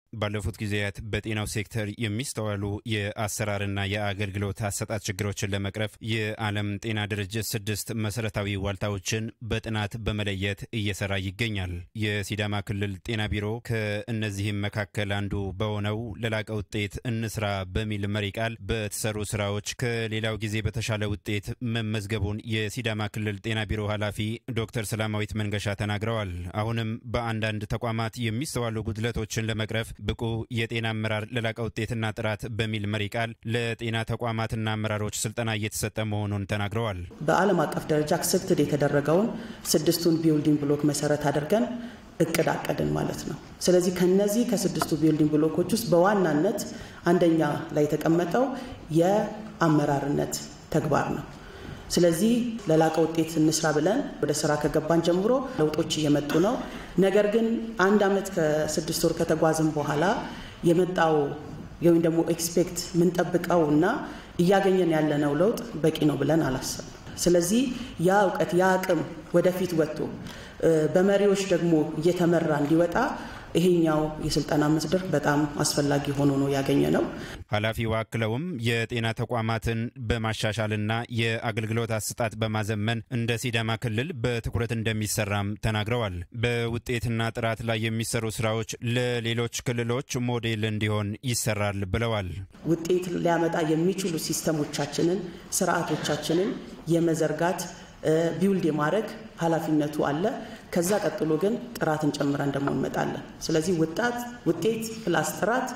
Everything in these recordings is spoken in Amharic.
ባለፉት ጊዜያት በጤናው ሴክተር የሚስተዋሉ የአሰራርና የአገልግሎት አሰጣጥ ችግሮችን ለመቅረፍ የዓለም ጤና ድርጅት ስድስት መሰረታዊ ዋልታዎችን በጥናት በመለየት እየሰራ ይገኛል። የሲዳማ ክልል ጤና ቢሮ ከእነዚህም መካከል አንዱ በሆነው ለላቀ ውጤት እንስራ በሚል መሪ ቃል በተሰሩ ስራዎች ከሌላው ጊዜ በተሻለ ውጤት መመዝገቡን የሲዳማ ክልል ጤና ቢሮ ኃላፊ ዶክተር ሰላማዊት መንገሻ ተናግረዋል። አሁንም በአንዳንድ ተቋማት የሚስተዋሉ ጉድለቶችን ለመቅረፍ ብቁ የጤና አመራር ለላቀ ውጤትና ጥራት በሚል መሪ ቃል ለጤና ተቋማትና አመራሮች ስልጠና እየተሰጠ መሆኑን ተናግረዋል። በዓለም አቀፍ ደረጃ አክሰፕትድ የተደረገውን ስድስቱን ቢልዲንግ ብሎክ መሰረት አድርገን እቅድ አቀድን ማለት ነው። ስለዚህ ከነዚህ ከስድስቱ ቢልዲንግ ብሎኮች ውስጥ በዋናነት አንደኛ ላይ የተቀመጠው የአመራርነት ተግባር ነው። ስለዚህ ለላቀ ውጤት እንስራ ብለን ወደ ስራ ከገባን ጀምሮ ለውጦች እየመጡ ነው። ነገር ግን አንድ ዓመት ከስድስት ወር ከተጓዝን በኋላ የመጣው ወይም ደግሞ ኤክስፔክት የምንጠብቀው እና እያገኘን ያለነው ለውጥ በቂ ነው ብለን አላሰብም። ስለዚህ ያ እውቀት ያ አቅም ወደፊት ወጥቶ በመሪዎች ደግሞ እየተመራ እንዲወጣ ይሄኛው የስልጠና መስደር በጣም አስፈላጊ ሆኖ ነው ያገኘ ነው። ኃላፊው አክለውም የጤና ተቋማትን በማሻሻልና የአገልግሎት አሰጣጥ በማዘመን እንደ ሲዳማ ክልል በትኩረት እንደሚሰራም ተናግረዋል። በውጤትና ጥራት ላይ የሚሰሩ ስራዎች ለሌሎች ክልሎች ሞዴል እንዲሆን ይሰራል ብለዋል። ውጤት ሊያመጣ የሚችሉ ሲስተሞቻችንን፣ ስርዓቶቻችንን የመዘርጋት ቢውልድ የማድረግ ኃላፊነቱ አለ። ከዛ ቀጥሎ ግን ጥራትን ጨምረን ደግሞ እንመጣለን። ስለዚህ ወጣት ውጤት ፕላስ ጥራት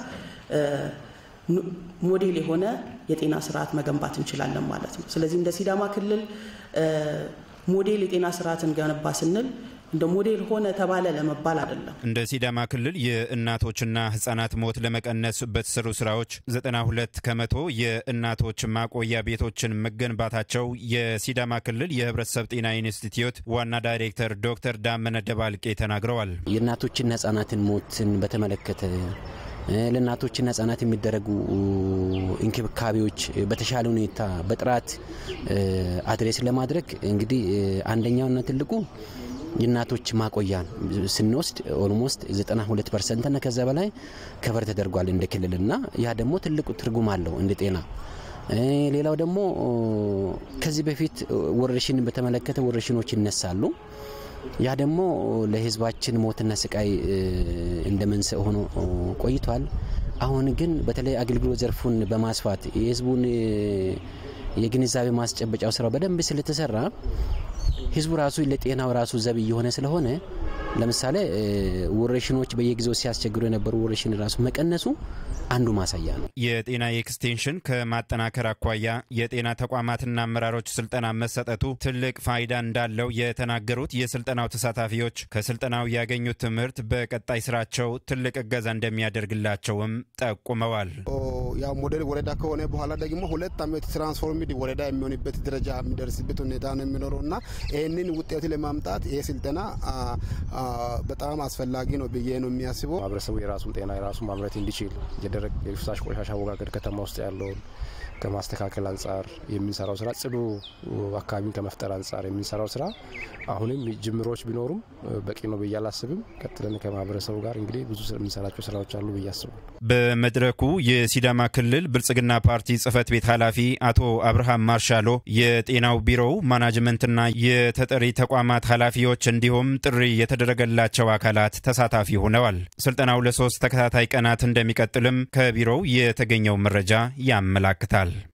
ሞዴል የሆነ የጤና ስርዓት መገንባት እንችላለን ማለት ነው። ስለዚህ እንደ ሲዳማ ክልል ሞዴል የጤና ስርዓትን ገነባ ስንል እንደ ሞዴል ሆነ ተባለ ለመባል አይደለም። እንደ ሲዳማ ክልል የእናቶችና ህጻናት ሞት ለመቀነስ በተሰሩ ስራዎች 92 ከመቶ የእናቶች ማቆያ ቤቶችን መገንባታቸው የሲዳማ ክልል የህብረተሰብ ጤና ኢንስቲትዩት ዋና ዳይሬክተር ዶክተር ዳመነ ደባልቄ ተናግረዋል። የእናቶችና ህጻናትን ሞትን በተመለከተ ለእናቶችና ህጻናት የሚደረጉ እንክብካቤዎች በተሻለ ሁኔታ በጥራት አድሬስ ለማድረግ እንግዲህ አንደኛውና ትልቁ የእናቶች ማቆያን ስንወስድ ኦልሞስት 92 ፐርሰንት እና ከዛ በላይ ከበር ተደርጓል እንደ ክልልና ያ ደግሞ ትልቁ ትርጉም አለው እንደ ጤና። ሌላው ደግሞ ከዚህ በፊት ወረርሽንን በተመለከተ ወረርሽኖች ይነሳሉ። ያ ደግሞ ለህዝባችን ሞትና ስቃይ እንደ መንስኤ ሆኖ ቆይቷል። አሁን ግን በተለይ አገልግሎት ዘርፉን በማስፋት የህዝቡን የግንዛቤ ማስጨበጫው ስራው በደንብ ስለተሰራ ህዝቡ ራሱ ለጤናው ራሱ ዘብ እየሆነ ስለሆነ ለምሳሌ ወረሽኖች በየጊዜው ሲያስቸግሩ የነበሩ ወረሽን ራሱ መቀነሱ አንዱ ማሳያ ነው። የጤና ኤክስቴንሽን ከማጠናከር አኳያ የጤና ተቋማትና አመራሮች ስልጠና መሰጠቱ ትልቅ ፋይዳ እንዳለው የተናገሩት የስልጠናው ተሳታፊዎች ከስልጠናው ያገኙት ትምህርት በቀጣይ ስራቸው ትልቅ እገዛ እንደሚያደርግላቸውም ጠቁመዋል። ያው ሞዴል ወረዳ ከሆነ በኋላ ደግሞ ሁለት ዓመት ትራንስፎርምድ ወረዳ የሚሆንበት ደረጃ የሚደርስበት ሁኔታ ነው የሚኖረው እና ይህንን ውጤት ለማምጣት ይህ ስልጠና በጣም አስፈላጊ ነው ብዬ ነው የሚያስበው። ማህበረሰቡ የራሱን ጤና የራሱ ማምረት እንዲችል የደረቅ የፍሳሽ ቆሻሻ አወጋገድ ከተማ ውስጥ ያለውን ከማስተካከል አንጻር የምንሰራው ስራ ጽዱ አካባቢን ከመፍጠር አንጻር የምንሰራው ስራ አሁንም ጅምሮች ቢኖሩም በቂ ነው ብዬ አላስብም። ቀጥለን ከማህበረሰቡ ጋር እንግዲህ ብዙ የምንሰራቸው ስራዎች አሉ ብዬ አስባለሁ። በመድረኩ የሲዳማ ክልል ብልጽግና ፓርቲ ጽህፈት ቤት ኃላፊ አቶ አብርሃም ማርሻሎ፣ የጤናው ቢሮው ማናጅመንትና የተጠሪ ተቋማት ኃላፊዎች እንዲሁም ጥሪ የተደረገላቸው አካላት ተሳታፊ ሆነዋል። ስልጠናው ለሶስት ተከታታይ ቀናት እንደሚቀጥልም ከቢሮው የተገኘው መረጃ ያመላክታል።